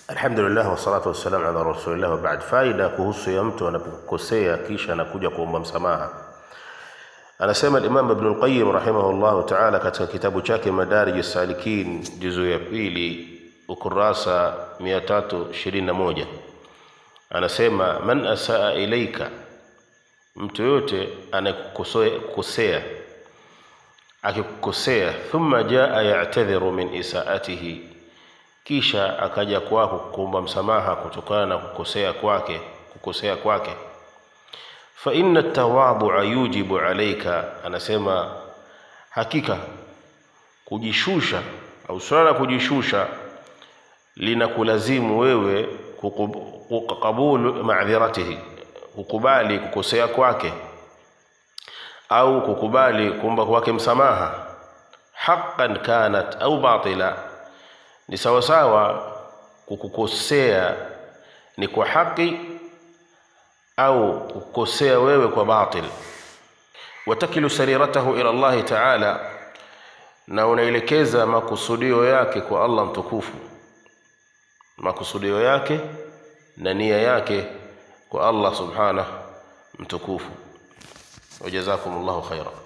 Alhamdulillah wassalatu wassalamu ala rasulillah wa ba'd. Faida kuhusu ya mtu anapokosea kisha anakuja kuomba msamaha. Anasema al-Imam Ibn al-Qayyim rahimahullahu ta'ala katika kitabu chake Madarij as-Salikin juzu ya pili ukurasa 321 anasema man asaa ilaika, mtu yote anakukosea akikukosea, thumma jaa ya'tadhiru min isaatihi kisha akaja kwako kuomba msamaha kutokana na kukosea kwake kukosea kwake fa inna tawadhu'a yujibu alayka anasema hakika kujishusha au swala la kujishusha linakulazimu wewe kukabulu ma'dhiratihi kukubali kukosea kwake au kukubali kuomba kwake msamaha haqqan kanat au batila ni sawasawa kukukosea ni kwa haki au kukosea wewe kwa batil watakilu sariratahu ila Allahi taala na unaelekeza makusudio yake kwa Allah mtukufu makusudio yake na nia yake kwa Allah subhanahu mtukufu wajazakumullahu khaira